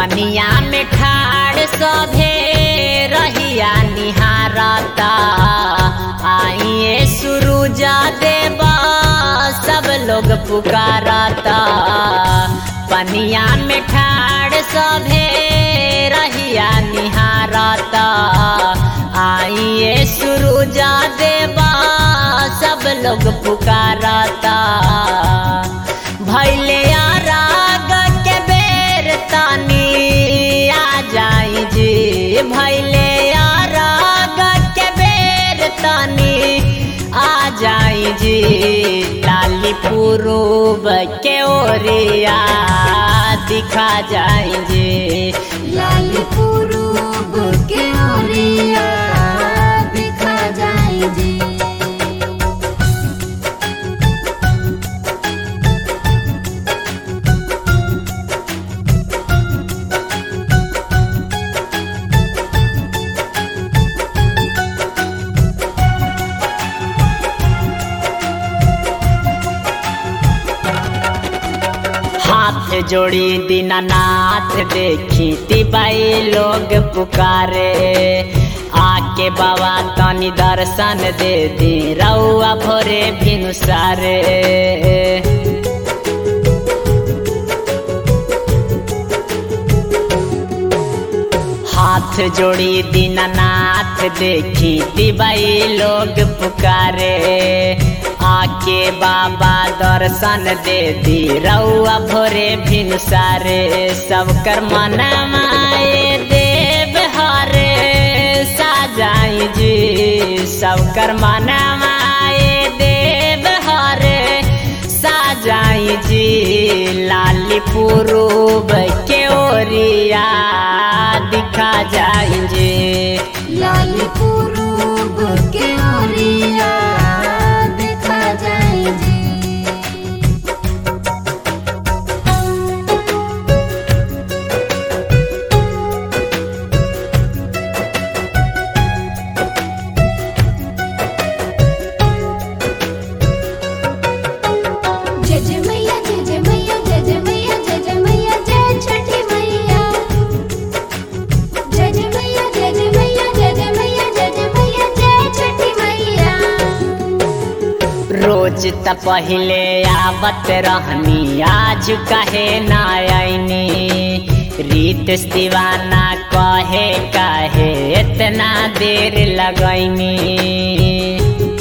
पनिया में ठाड़ सभे रहिया निहारता आइए सुरुजा देवा सब लोग पुकारता पनिया में ठाड़ सभे रहिया निहारता आइए सुरुजा देवा सब लोग पुकारता भैले राग के बेर तानी आ जाई जी भैले राग के बेर तानी आ जाई जी लाली पुरूब के ओरिया दिखा जाई जी लाल पुरूब के ओरिया दिखा जाई जी हाथ जोड़ी दीनानाथ देखी तिबाई लोग पुकारे आके बाबा तनी दर्शन दे दी रउआ भोरे भिनुसारे हाथ जोड़ी दीनानाथ देखी तिबाई लोग पुकारे आके बाबा दर्शन दे दी रउआ भोरे भिनसारे सब कर मनमाए देव हरे साजाई जी सब कर मनमाए देव हरे साजाई जी लाली पुरूब के ओरिया दिखा जाई जी लाल पुरूब के ओरिया दिखा जाई जी जय जय मैया जय जय मैया जय जय मैया जय जय मैया जय छठी मैया जय जय मैया जय जय मैया जय जय मैया जय जय मैया जय छठी मैया रोज त पहिले आवत रहनी आज कहे ना आईनी रीत दीवाना कहे काहे इतना देर लगैनी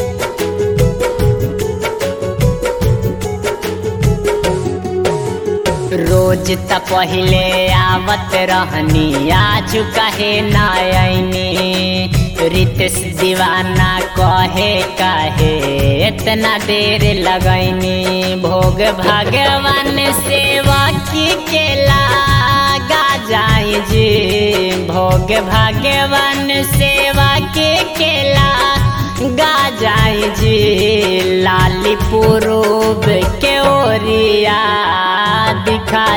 रोज त पहिले आवत रहनी आज कहे ना आईनी रितेश दीवाना कहे काहे इतना देर लगैनी भोग भगवान सेवा की केला गा जाई जी भोग भगवान सेवा के केला गा जाई जी लाली पुरूब के ओरिया दिखा